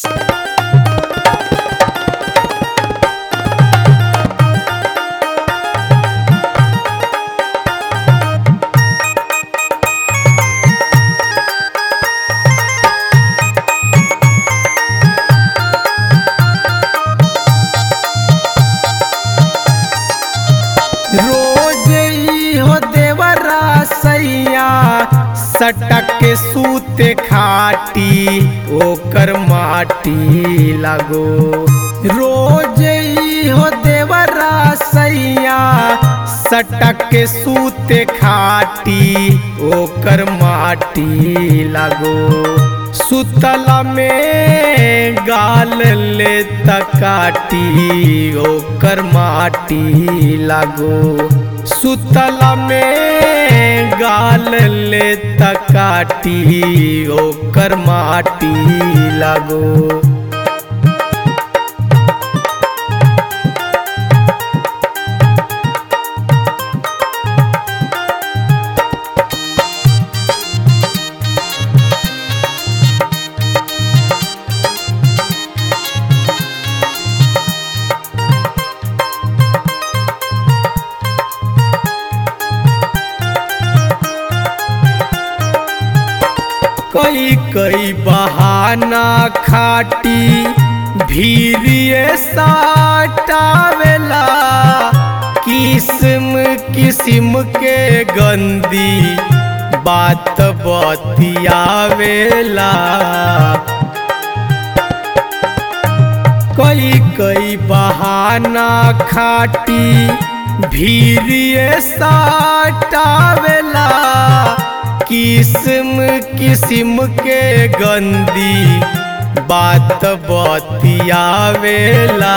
रोज ई हो देवरा सैया सटक के सूते खाटी ओकर माटी लगो रोज ई हो देवरा सैया सटक के सूते खाटी ओकर माटी लगो सुतला में गाल ले तकाटी ओकर माटी लागो सुतला में गाल ले तकाटी ओकर माटी लागो कई कई बहाना खाटी भीरिए साटावेला किस्म किस्म के गंदी बात बतियावेला कई कई बहाना खाटी भीरिए साटावेला किस्म किस्म के गंदी बात बतियावेला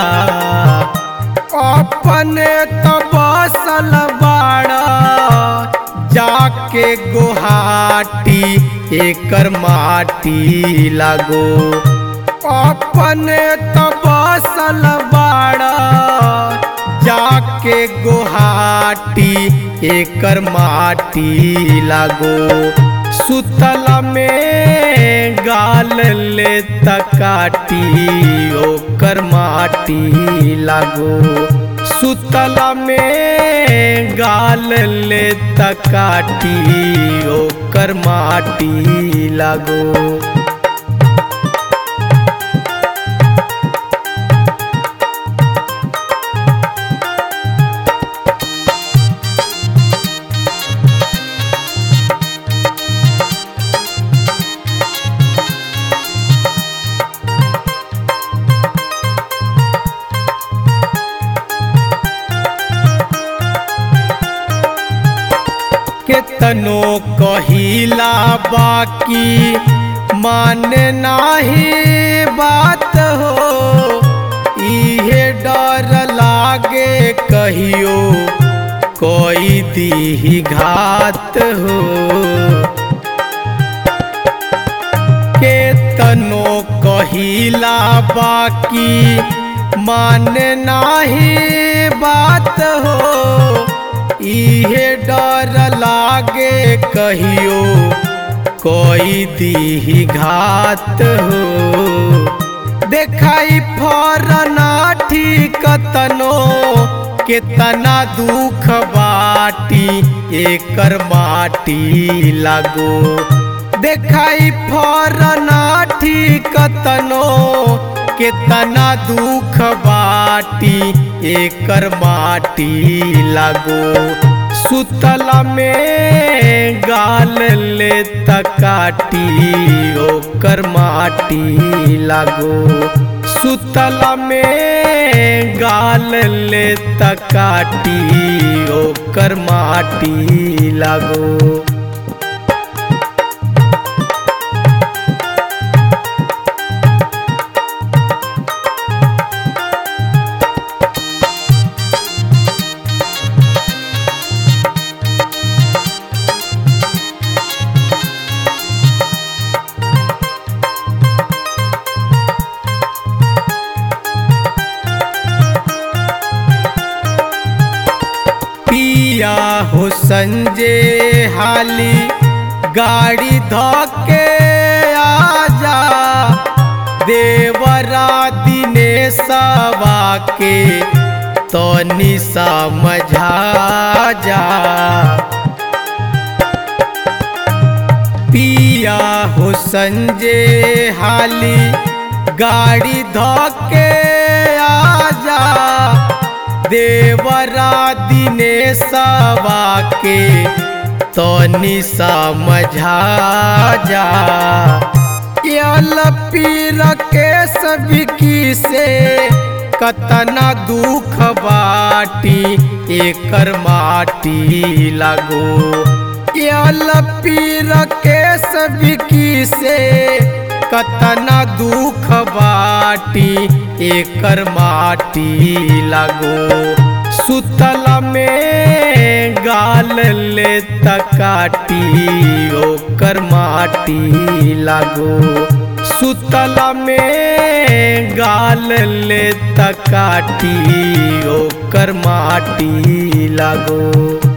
अपने तो बसल बाड़ा जाके गुहाटी एकर माटी लागो अपने तो बसल बाड़ा जाके गुहाटी एकर माटी लागो सुतला में गाल ले तकाटी ओकर माटी लागो सुतला में गाल ले तकाटी ओकर माटी लागो केतनो कहिला बाकी माने नाही बात हो इहे डर लागे कहियो कोई दी घात हो केतनो कहिला बाकी माने नाही बात हो इहे डर लागे कहियो कोई दी घात हो देखाई फरना ठीक तनो केतना दुख बाटी एकर माटी लागो देखाई फरना ठीक तनो केतना दुख बाटी एकर माटी लागो सुतला में गाल ले तकाटी ओकर माटी लागो सुतला में गाल ले तकाटी ओकर माटी लागो पिया हो संजय हाली गाड़ी धोके आजा देवरा दिनेशवा के तनी समझा जा पिया हो संजय हाली गाड़ी धोके आजा देवरा दिनेशवा के तनी समझा जा यल पीर के सभी की से कतना दुख बाटी एकर माटी लगो यल पीर के सभी की से कतना दुख बाटी एकर माटी लगो सुतल में गाल ले तकाटी ओकर माटी लागो सुतल में गाल ले तकाटी ओकर माटी लागो